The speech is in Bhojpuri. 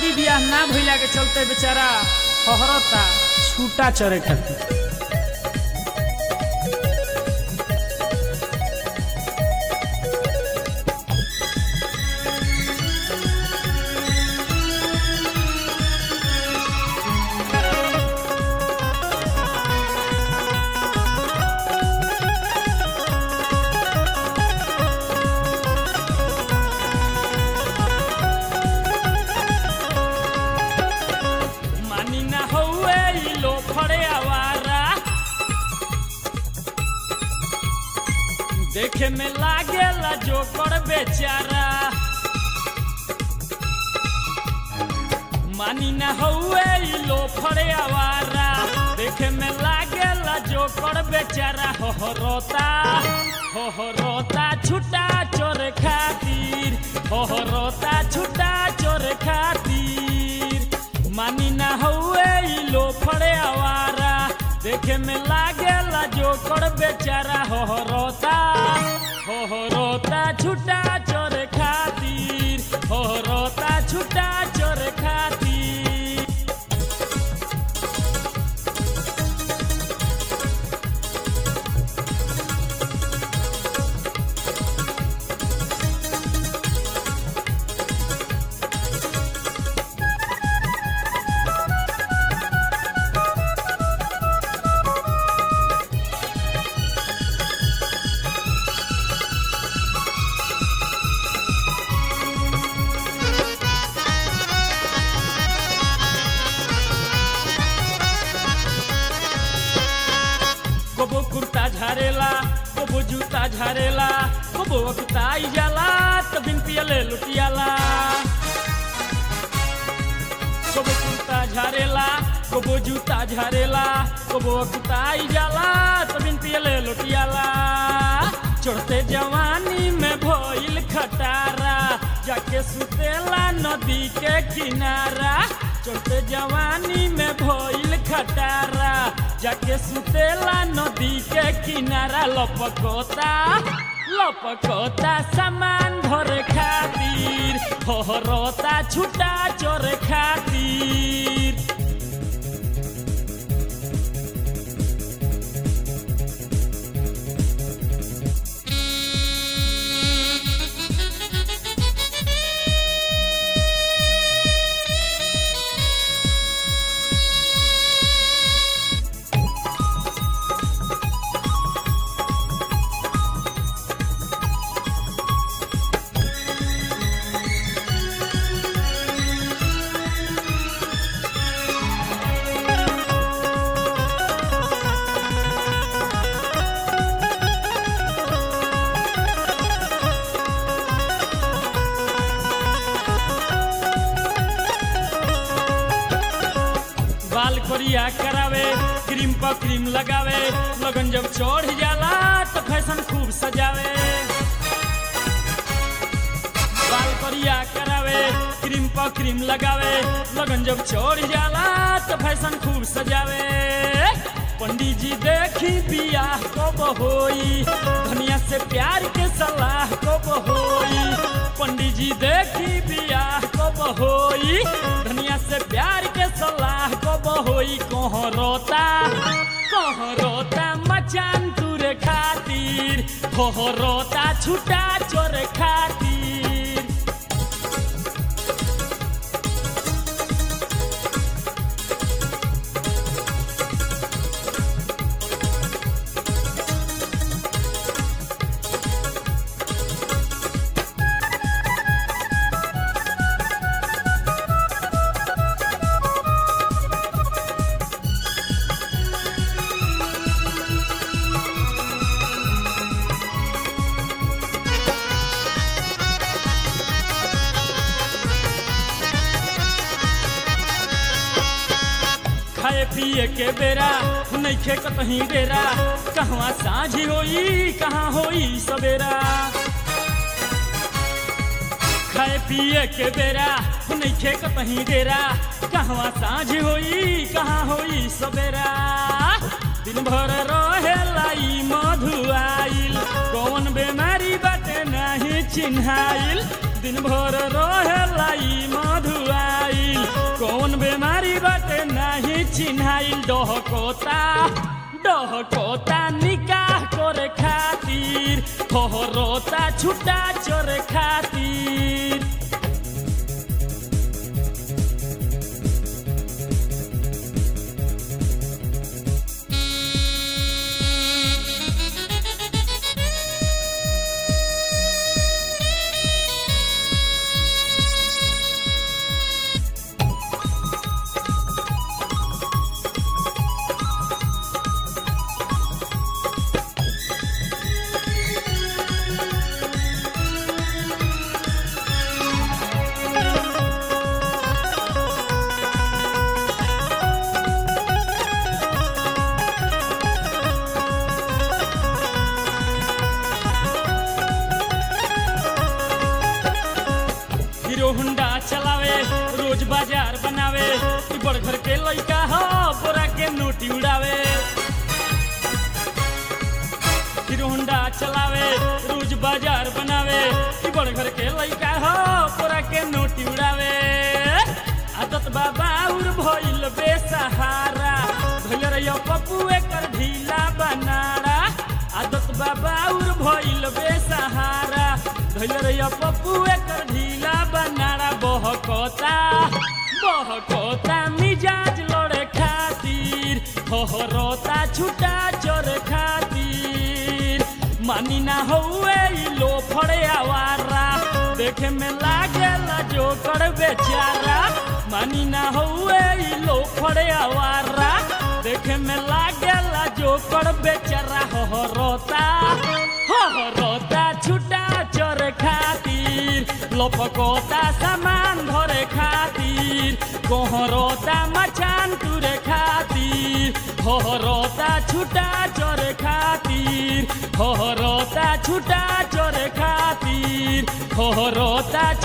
शादी बियाह ना भइला के चलते बेचारा हहरता छूटा चरे खातिर मानी ना हौवे ई लो फड़े आवारा देखे में लागेला जो कर बेचारा मानी ना हौवे ई लो फड़े आवारा देखे में लागेला जो कर बेचारा हो हो रोता हो हो रोता छुटा चोर खातिर हो हो रोता छुटा चोर खातिर मानी ना हौवे ई लो फड़े आवारा देखे में लागेला जो कर बेचारा हो हो रोता हो हो रोता छुटा चोर खातिर हो हो रोता छुटा चोर खातिर कबो कुर्ता झारेला कबो जूता झारेला कबो अकताई जाला तो बिन पियले लुटियाला कबो कुर्ता झारेला कबो जूता झारेला कबो अकताई जाला तो बिन पियले लुटियाला चढ़ते जवानी में भइल खटारा जाके सुतेला नदी के किनारा चढ़ते जवानी में भइल खटारा जाके सुतेला नदी के किनारा लपकोता लपकोता सामान भरे खातिर होहरता छुटा चोर खातिर बाल कोरिया करावे क्रीम पर क्रीम लगावे लगन जब चढ़ जाला तो फैशन खूब सजावे बाल कोरिया करावे क्रीम पर क्रीम लगावे लगन जब चढ़ जाला तो फैशन खूब सजावे पंडित जी देखी बियाह कब होई धनिया से प्यार के सलाह कब होई पंडित जी देखी बियाह कब होई धनिया से प्यार के सलाह कब होई कह रोता कह रोता मचान तुरे खातिर कह रोता छुटा चोर खातिर खाए पिए के बेरा नइखे कतही डेरा कहवा साझी होई कहाँ होई सवेरा खाए पिए के बेरा नइखे कतही डेरा कहवा साझ होई कहाँ होई सवेरा दिन भर रहेला ई मधुआइल कौन बेमारी बाटे नाही चिन्हाइल दिन भर रहेला ई मधुआइल नारी बाटे नाही चिन्हाइल डहकोता डहकोता निकाह करे खातिर खोहरोता छुटा चोरे खातिर हीरो हुंडा चलावे रोज बाजार बनावे ई बड़ घर के लइका ह बोरा के नोटी उड़ावे हीरो हुंडा चलावे रोज बाजार बनावे ई बड़ घर के लइका ह बोरा के नोटी उड़ावे आदत बाबा उर भइल बेसहारा भइल रहियो पप्पू एकर ढीला बनाड़ा आदत बाबा उर भइल बेसहारा धइल रहिया पप्पू एकर ढीला बनाड़ा बहकता बहकता मिजाज लड़े खातिर हहरता छुटा चोरे खातिर मानी ना हौए ई लो फड़े आवारा देखे में लागेला जो कर बेचारा मानी ना हौए ई लो फड़े आवारा देखे में लागेला जो कर बेचारा हहरता हहरता छुटा चोरे खातिर लपकता सामान धरे खातिर गहरता मचान तुरे खातिर हहरता छुटा चोरे खातिर हहरता छुटा चोरे खातिर हहरता